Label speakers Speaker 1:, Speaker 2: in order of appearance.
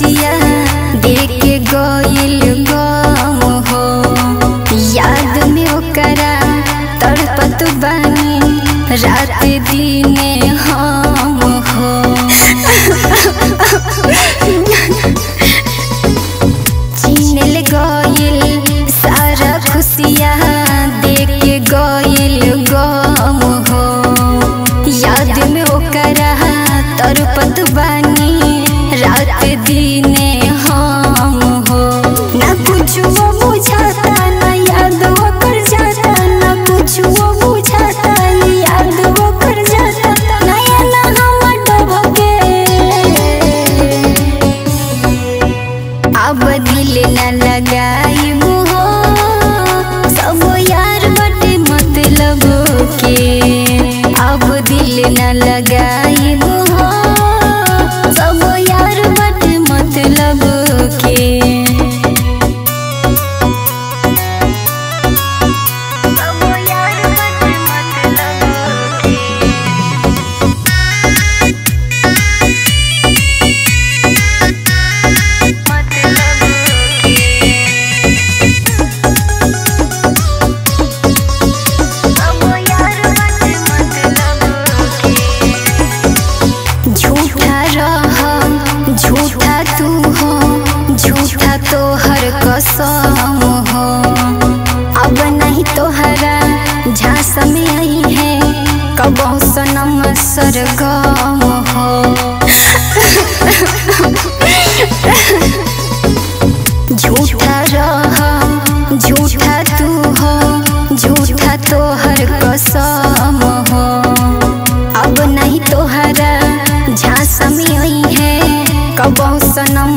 Speaker 1: खुशिया देख के गइल गम हो याद में ओकरा तड़पत बानी रात दिने हम हो छीनल गइल सारा खुशिया देख के गइल गम हो याद में ओकरा तड़पत बानी रात दिने हम हो ना कुछो बुझाता ना याद ओकर जाता ना कुछो बुझाता याद ओकर जाता नया ना हम डबके अब दिल न लगाइब हो सब यार बटे मतलब के अब दिल न लगाइब हो सब यार बटे मतलब के सब यार बटे मतलब के झूठा रह झूठा तू हो झूठा तो हर कसम हो अब नहीं तोहरा झांस में आई है कबो सनम सरगम हो झूठा रह झूठा तू हो झूठा तो हर कसम हो अब नहीं तोहरा झांसा में आई है कबो सनम